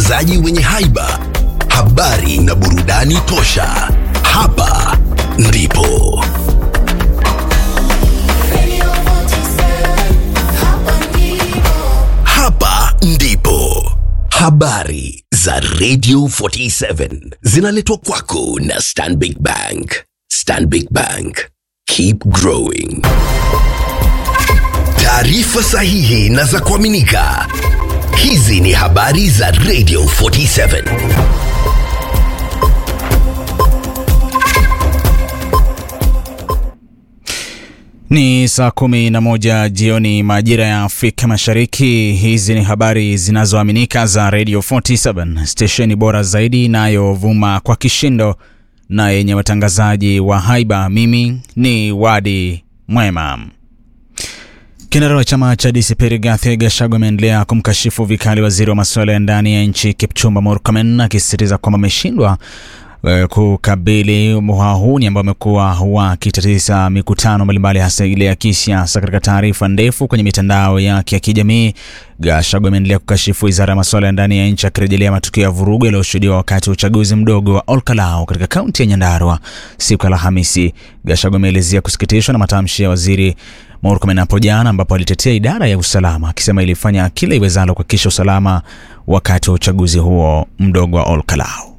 watangazaji wenye haiba, habari na burudani tosha. Hapa ndipo hapa ndipo habari za Radio 47 zinaletwa kwako na Stanbic Bank. Stanbic Bank, keep growing. Taarifa sahihi na za kuaminika. Hizi ni habari za Radio 47. Ni saa kumi na moja jioni majira ya Afrika Mashariki. Hizi ni habari zinazoaminika za Radio 47, stesheni bora zaidi inayovuma kwa kishindo na yenye watangazaji wa haiba. Mimi ni Wadi Mwema. Kinara wa chama cha DCP Rigathi Gachagua ameendelea kumkashifu vikali waziri wa masuala ya ndani ya nchi Kipchumba Murkomen akisisitiza kwamba ameshindwa eh, kukabili wahuni ambao wamekuwa wakitatiza mikutano mbalimbali hasa ile ya kisiasa. Katika taarifa ndefu kwenye mitandao yake ya kijamii, Gachagua ameendelea kukashifu wizara ya masuala ya ndani ya nchi akirejelea matukio ya vurugu yaliyoshuhudiwa wakati wa uchaguzi mdogo wa Olkalau katika kaunti ya Nyandarua siku ya Alhamisi. Gachagua ameelezea kusikitishwa na matamshi ya waziri Murkomen hapo jana ambapo alitetea idara ya usalama akisema ilifanya kila iwezalo kuhakikisha usalama wakati wa uchaguzi huo mdogo wa Olkalau.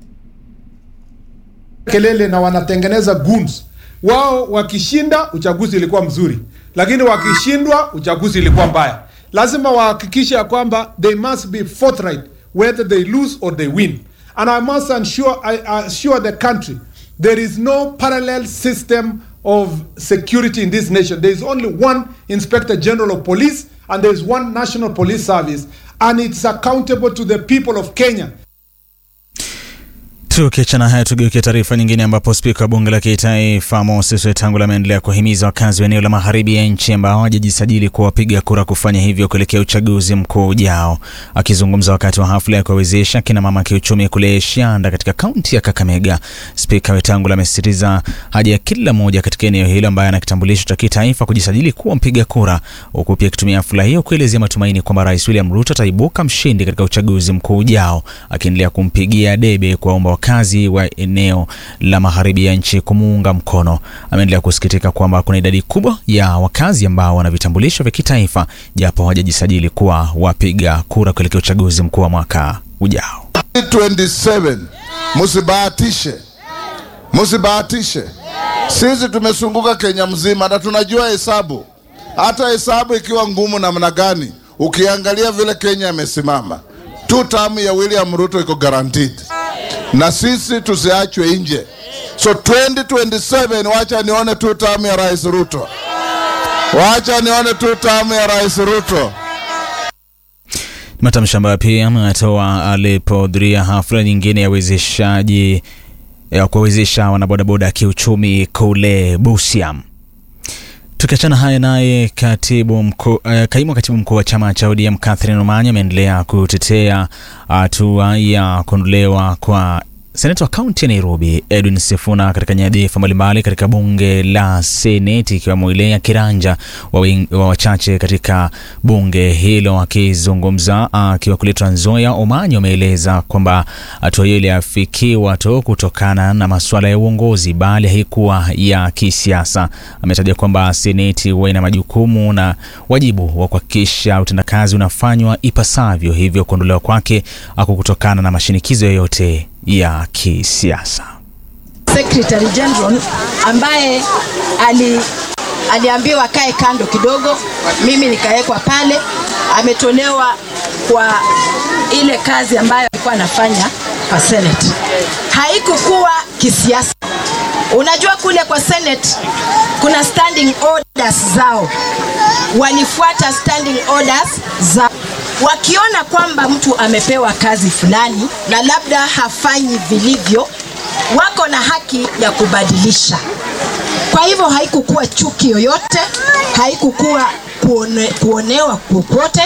kelele na wanatengeneza goons. Wao wakishinda uchaguzi ilikuwa mzuri, lakini wakishindwa uchaguzi ilikuwa mbaya. Lazima wahakikishe ya kwamba they must be forthright whether they lose or they win and I must ensure, I assure the country there is no parallel system of security in this nation. There is only one Inspector General of Police and there is one National Police Service and it's accountable to the people of Kenya. Tukiachana haya tugeukia taarifa nyingine ambapo spika wa bunge la kitaifa Moses Wetangula ameendelea kuwahimiza wakazi wa eneo la magharibi ya nchi ambao hawajajisajili kuwa wapiga kura kufanya hivyo kuelekea uchaguzi mkuu ujao. Akizungumza wakati wa hafla ya kuwawezesha kina mama kiuchumi kule Shianda katika kaunti ya Kakamega, spika Wetangula amesisitiza haja ya kila mmoja katika eneo hilo ambaye ana kitambulisho cha kitaifa kujisajili kuwa mpiga kura, huku pia akitumia hafla hiyo kuelezea matumaini kwamba Rais William Ruto ataibuka mshindi katika uchaguzi mkuu ujao, akiendelea kumpigia debe kuwaomba wakazi wa eneo la magharibi ya nchi kumuunga mkono. Ameendelea kusikitika kwamba kuna idadi kubwa ya wakazi ambao wana vitambulisho vya kitaifa japo hawajajisajili kuwa wapiga kura kuelekea uchaguzi mkuu wa mwaka ujao. 27 msibahatishe, msibahatishe. Sisi tumesunguka Kenya mzima na tunajua hesabu, hata hesabu ikiwa ngumu namna gani, ukiangalia vile Kenya imesimama, tu tamu ya William Ruto iko guaranteed, na sisi tusiachwe nje. So 2027 wacha nione tu tamu ya Rais Ruto, wacha nione tu tamu ya Rais Ruto. Matamshi ambayo pia ametoa alipohudhuria hafla nyingine ya uwezeshaji ya kuwawezesha wanabodaboda kiuchumi kule Busia. Tukiachana haya naye katibu mkuu, uh, kaimu katibu mkuu wa chama cha ODM Catherine Omanya ameendelea kutetea hatua ya kuondolewa kwa seneta wa kaunti ya Nairobi Edwin Sifuna katika nyadhifa mbalimbali katika bunge la Seneti ikiwemo ile ya kiranja wa wing- wa wachache katika bunge hilo. Akizungumza akiwa kule Trans Nzoia, Omanyo ameeleza kwamba hatua hiyo iliafikiwa tu kutokana na masuala ya uongozi, bali haikuwa ya kisiasa. Ametaja kwamba Seneti huwa ina majukumu na wajibu wa kuhakikisha utendakazi unafanywa ipasavyo, hivyo kuondolewa kwake hakukutokana na mashinikizo yoyote ya kisiasa. Secretary General ambaye ali aliambiwa kae kando kidogo, mimi nikawekwa pale. Ametolewa kwa ile kazi ambayo alikuwa anafanya kwa Senate. Haikukuwa kisiasa. Unajua kule kwa Senate kuna standing orders zao, walifuata standing orders za wakiona kwamba mtu amepewa kazi fulani na labda hafanyi vilivyo, wako na haki ya kubadilisha. Kwa hivyo haikukuwa chuki yoyote, haikukuwa kuone, kuonewa kokote.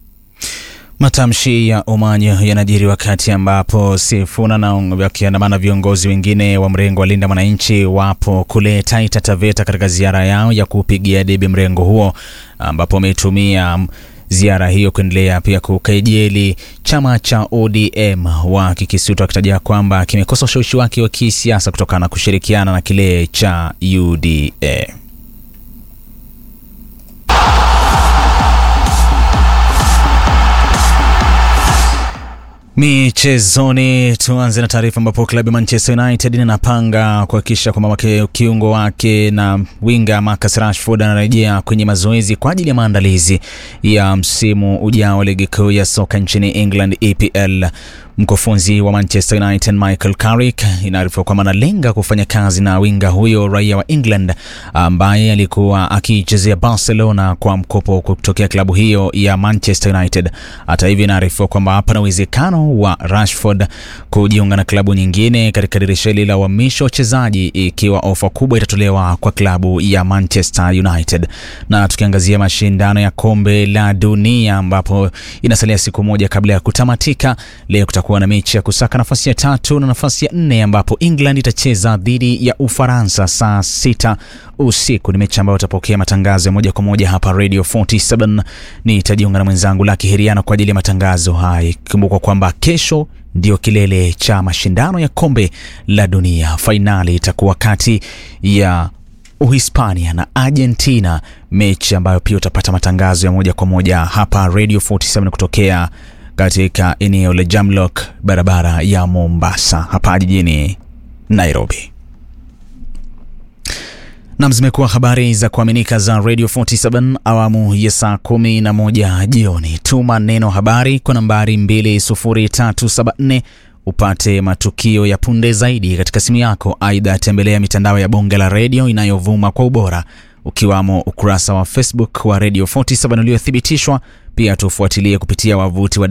Matamshi ya Omanyo yanajiri wakati ambapo Sifuna na wakiandamana viongozi wengine wa mrengo wa Linda Mwananchi wapo kule Taita Taveta katika ziara yao ya kupigia debe mrengo huo, ambapo wametumia ziara hiyo kuendelea pia kukejeli chama cha ODM wakikisuta wakitaja kwamba kimekosa ushawishi wake wa kisiasa kutokana na kushirikiana na kile cha UDA. Michezoni, tuanze na taarifa ambapo klabu ya Manchester United inapanga kuhakikisha kwamba kiungo wake na winga Marcus Rashford anarejea kwenye mazoezi kwa ajili ya maandalizi ya msimu ujao wa ligi kuu ya soka nchini England EPL. Mkufunzi wa Manchester United Michael Carrick inaarifiwa kwamba analenga kufanya kazi na winga huyo raia wa England ambaye alikuwa akichezea Barcelona kwa mkopo kutokea klabu hiyo ya Manchester United. Hata hivyo, inaarifiwa kwamba hapa na uwezekano wa Rashford kujiunga na klabu nyingine katika dirisha hili la uhamisho wachezaji ikiwa ofa kubwa itatolewa kwa klabu ya Manchester United. Na tukiangazia mashindano ya kombe la dunia ambapo inasalia siku moja kabla ya kutamatika, leo kutakuwa na mechi ya kusaka nafasi ya tatu na nafasi ya nne ambapo England itacheza dhidi ya Ufaransa saa sita usiku. Ni mechi ambayo utapokea matangazo ya moja kwa moja hapa Radio 47. Nitajiunga na mwenzangu Laki Heriano kwa ajili ya matangazo haya, ikikumbukwa kwamba kesho ndio kilele cha mashindano ya kombe la dunia. Fainali itakuwa kati ya Uhispania na Argentina, mechi ambayo pia utapata matangazo ya moja kwa moja hapa Radio 47 kutokea katika eneo la Jamlock, barabara ya Mombasa hapa jijini Nairobi. Nam, zimekuwa habari za kuaminika za Radio 47 awamu ya saa kumi na moja jioni. Tuma neno habari kwa nambari 20374 upate matukio ya punde zaidi katika simu yako. Aidha, tembelea mitandao ya bonge la redio inayovuma kwa ubora ukiwamo ukurasa wa Facebook wa Radio 47 uliothibitishwa. Pia tufuatilie kupitia wavuti wa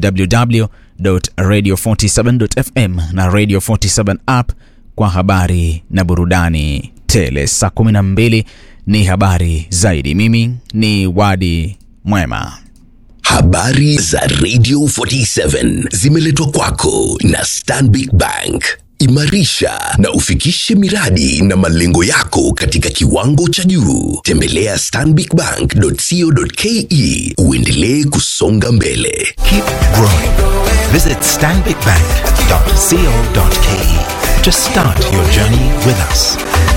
www.radio47.fm na Radio 47 app kwa habari na burudani tele. Saa 12 ni habari zaidi. Mimi ni Wadi Mwema. Habari za Radio 47 zimeletwa kwako na Stanbic Bank. Imarisha na ufikishe miradi na malengo yako katika kiwango cha juu. Tembelea stanbicbank.co.ke uendelee kusonga mbele. Keep growing. Visit stanbicbank.co.ke to start your journey with us.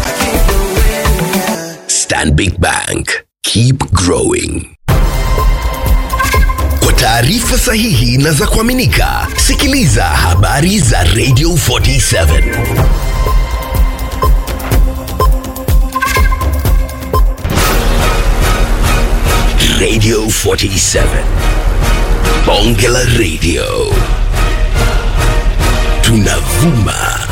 Stanbic Bank. Keep growing. Kwa taarifa sahihi na za kuaminika, sikiliza habari za Radio 47. Radio 47. Bonge la Radio. Tunavuma